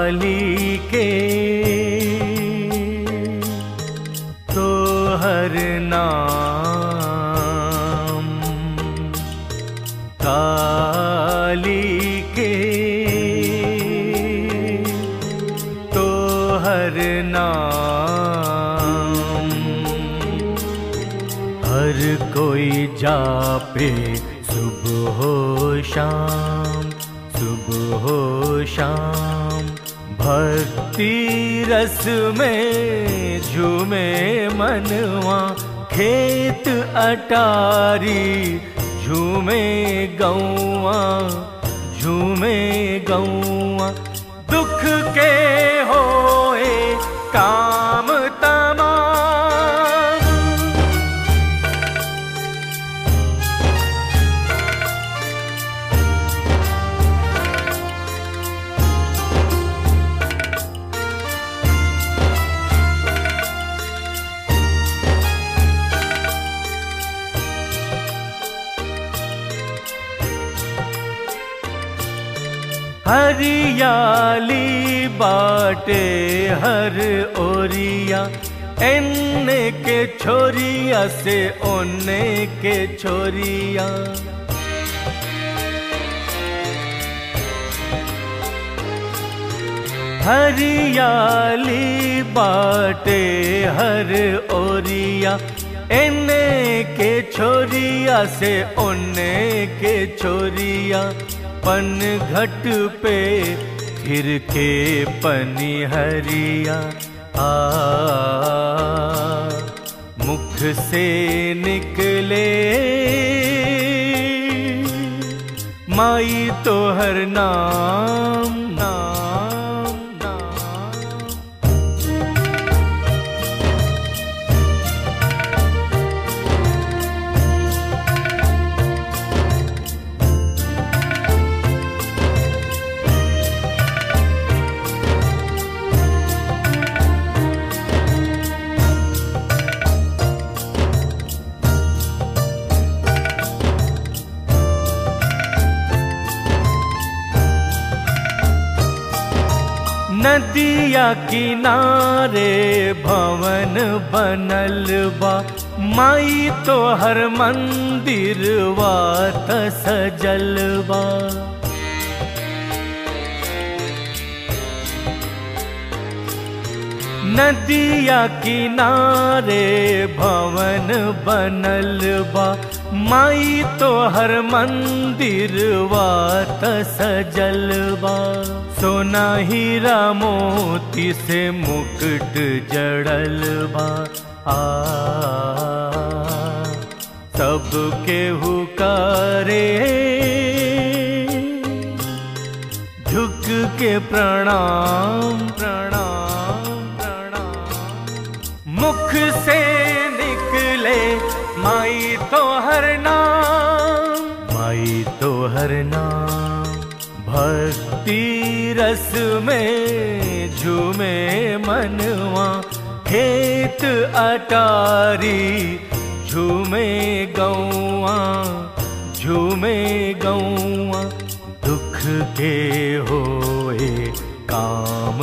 काली के तो हर नाम काली के तो हर नाम हर कोई जापे सुबह हो शाम सुबह हो शाम भक्ति रस में झूमे मनवा खेत अटारी झूमे गौआ झूमे गौआ दुख के होए काम तमाम हरियाली बाटे हर ओरिया एने के छोरिया से ओने के छोरिया हरियाली बाटे हर ओरिया एने के छोरिया से ओने के छोरिया पन घट पे फिर के पनी हरिया आ मुख से निकले माई तो हर नाम नाम नाम नदिया किनारे भवन बनल बा माई तो हर मंदिर वात सजल बा नदिया किनारे भवन बनल बा माई तो हर मंदिर वात सजल बा सोना हीरा मोती से मुकुट जड़ल बा आ सबके हुकारे झुक के प्रणाम प्रणाम प्रणाम मुख से निकले माई तो हर नाम माई तो हर नाम भक्ति रस में झूमे मनवा खेत अटारी झूमे गौआ झूमे गौआ दुख के होए काम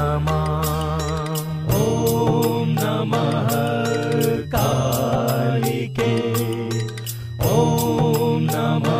तमाम ओम नमः कालिके ओम नमः